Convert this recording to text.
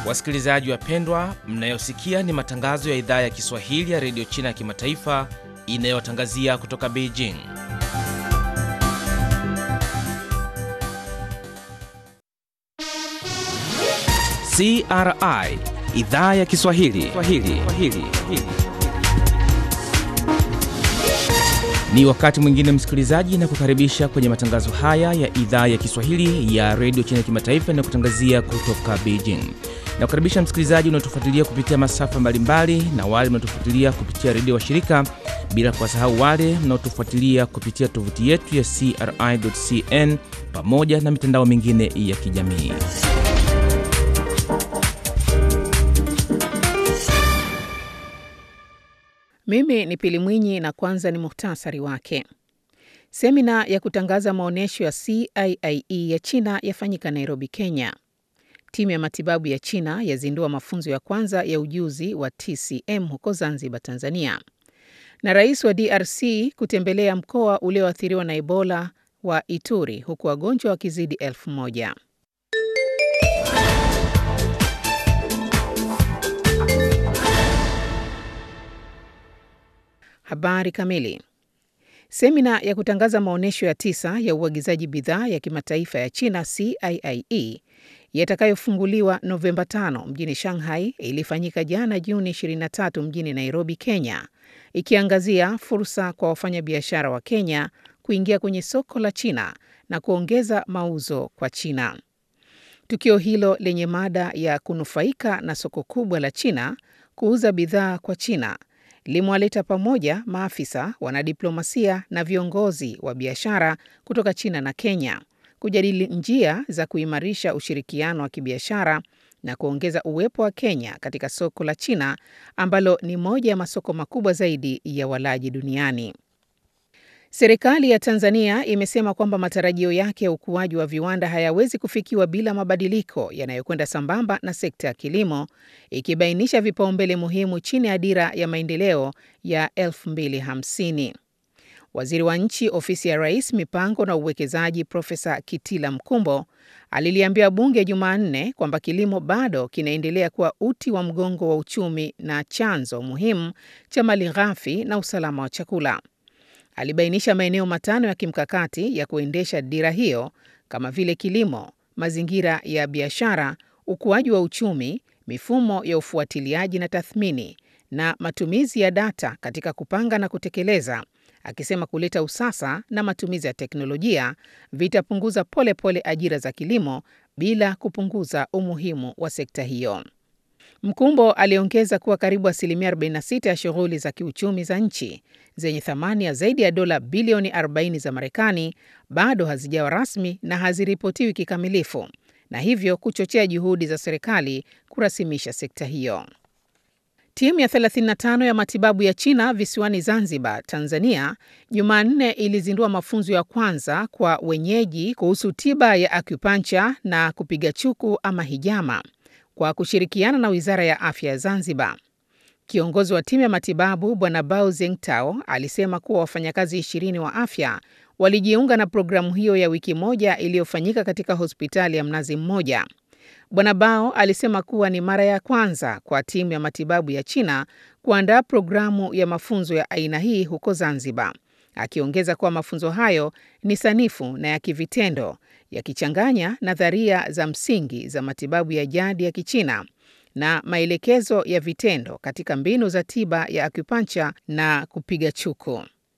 Wasikilizaji wapendwa, mnayosikia ni matangazo ya idhaa ya Kiswahili ya redio China ya kimataifa inayotangazia kutoka Beijing. CRI idhaa ya Kiswahili Swahili. Swahili. Ni wakati mwingine msikilizaji, na kukaribisha kwenye matangazo haya ya idhaa ya Kiswahili ya redio China ya kimataifa inayokutangazia kutoka Beijing. Na kukaribisha msikilizaji unaotufuatilia kupitia masafa mbalimbali na wale mnaotufuatilia kupitia redio wa shirika, bila kuwasahau wale mnaotufuatilia kupitia tovuti yetu ya CRI.cn pamoja na mitandao mingine ya kijamii. Mimi ni Pili Mwinyi na kwanza ni muhtasari wake. Semina ya kutangaza maonyesho ya CIIE ya China yafanyika Nairobi, Kenya. Timu ya matibabu ya China yazindua mafunzo ya kwanza ya ujuzi wa TCM huko Zanzibar, Tanzania. Na rais wa DRC kutembelea mkoa ulioathiriwa na Ebola wa Ituri huku wagonjwa wakizidi elfu moja. Habari kamili. Semina ya kutangaza maonyesho ya tisa ya uagizaji bidhaa ya kimataifa ya China CIIE yatakayofunguliwa Novemba 5 mjini Shanghai ilifanyika jana Juni 23 mjini Nairobi, Kenya, ikiangazia fursa kwa wafanyabiashara wa Kenya kuingia kwenye soko la China na kuongeza mauzo kwa China. Tukio hilo lenye mada ya kunufaika na soko kubwa la China, kuuza bidhaa kwa China limewaleta pamoja maafisa, wanadiplomasia na viongozi wa biashara kutoka China na Kenya kujadili njia za kuimarisha ushirikiano wa kibiashara na kuongeza uwepo wa Kenya katika soko la China ambalo ni moja ya masoko makubwa zaidi ya walaji duniani. Serikali ya Tanzania imesema kwamba matarajio yake ya ukuaji wa viwanda hayawezi kufikiwa bila mabadiliko yanayokwenda sambamba na sekta ya kilimo, ikibainisha vipaumbele muhimu chini ya dira ya maendeleo ya 2050. Waziri wa Nchi, Ofisi ya Rais, Mipango na Uwekezaji, Profesa Kitila Mkumbo aliliambia bunge Jumanne kwamba kilimo bado kinaendelea kuwa uti wa mgongo wa uchumi na chanzo muhimu cha malighafi na usalama wa chakula. Alibainisha maeneo matano ya kimkakati ya kuendesha dira hiyo kama vile kilimo, mazingira ya biashara, ukuaji wa uchumi, mifumo ya ufuatiliaji na tathmini na matumizi ya data katika kupanga na kutekeleza, akisema kuleta usasa na matumizi ya teknolojia vitapunguza polepole ajira za kilimo bila kupunguza umuhimu wa sekta hiyo. Mkumbo aliongeza kuwa karibu asilimia 46 ya shughuli za kiuchumi za nchi zenye thamani ya zaidi ya dola bilioni 40 za Marekani bado hazijawa rasmi na haziripotiwi kikamilifu, na hivyo kuchochea juhudi za serikali kurasimisha sekta hiyo. Timu ya 35 ya matibabu ya China visiwani Zanzibar, Tanzania, Jumanne ilizindua mafunzo ya kwanza kwa wenyeji kuhusu tiba ya acupuncture na kupiga chuku ama hijama kwa kushirikiana na Wizara ya Afya ya Zanzibar. Kiongozi wa timu ya matibabu Bwana Bao Zengtao alisema kuwa wafanyakazi ishirini wa afya walijiunga na programu hiyo ya wiki moja iliyofanyika katika hospitali ya Mnazi Mmoja. Bwana Bao alisema kuwa ni mara ya kwanza kwa timu ya matibabu ya China kuandaa programu ya mafunzo ya aina hii huko Zanzibar, akiongeza kuwa mafunzo hayo ni sanifu na ya kivitendo yakichanganya nadharia za msingi za matibabu ya jadi ya Kichina na maelekezo ya vitendo katika mbinu za tiba ya acupuncture na kupiga chuku.